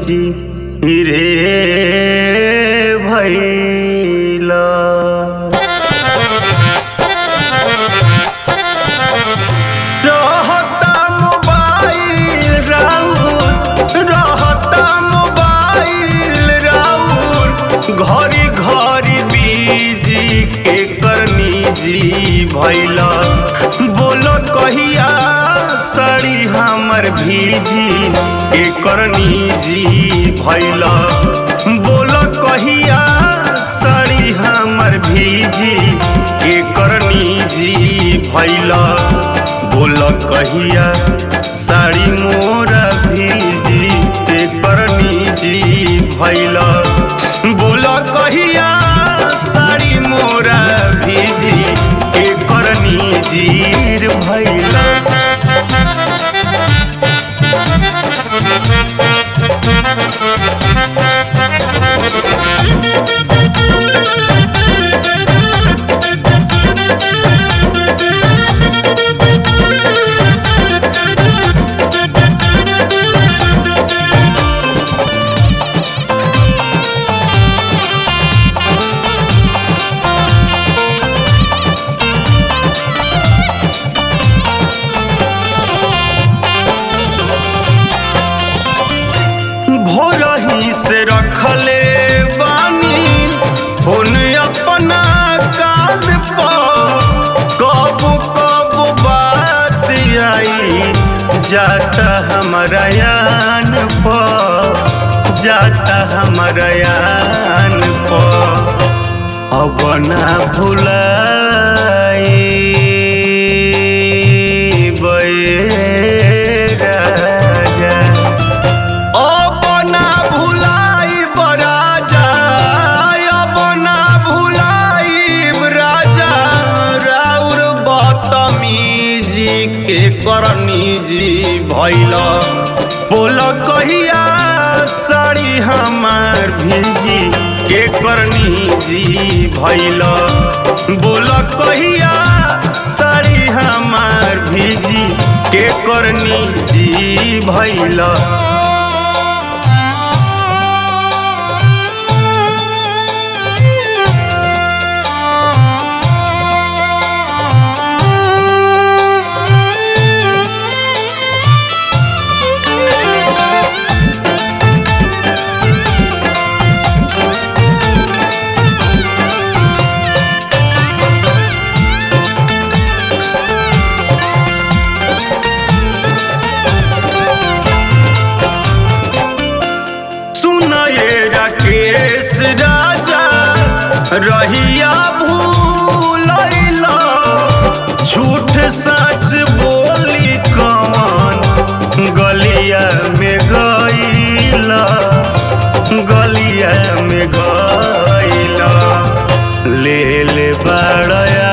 जी रे भैला रहता मोबाइल राउर रहता मोबाइल राउर घरी घरी बीजी के करनी जी भैला बोलो कहिया साड़ी हमर भीजी के करनी जी भैला बोलो कहिया साड़ी हमर भीजी के करनी जी भैला बोल कहिया साड़ी मोरा भीजी के करनी जी भैला बोल कहिया साड़ी मोरा भीजी के करनी जीर भैला भोरही से रखले बानी फोन अपना कान पर कब कब बात आई जाता हमारा यान पर जाता हमारा यान पर अब ना भुलाई राजा अब ना भुलाई राजा अब ना भुलाई राजा राउर बतमीजी के करनी जी भैल बोल कहिया साड़ी हमार भीजी के करनी जी भैल बोल कहिया साड़ी हमार भीजी के करनी जी भैला सुनये राकेश राजा रहिया भूलैला झूठ सच बोली कमान गलिया में गईला गलिया में गईला ले ले बड़या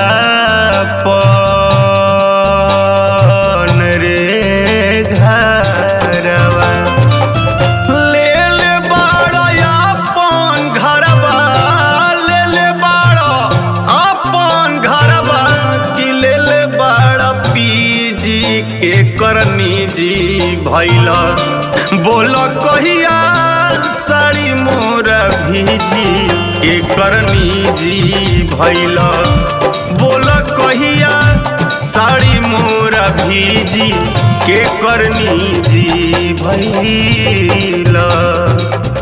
पन रे घरवा ले ले बाड़ा अपन घरवा ले ले बाड़ा अपन घरवा कि ले ले बाड़ा पीजी के करनी जी भैला बोल कहिया साड़ी मोरा भीजी के करनी जी भैला बोल कहिया साड़ी मोरा भीजी के करनी जी भैला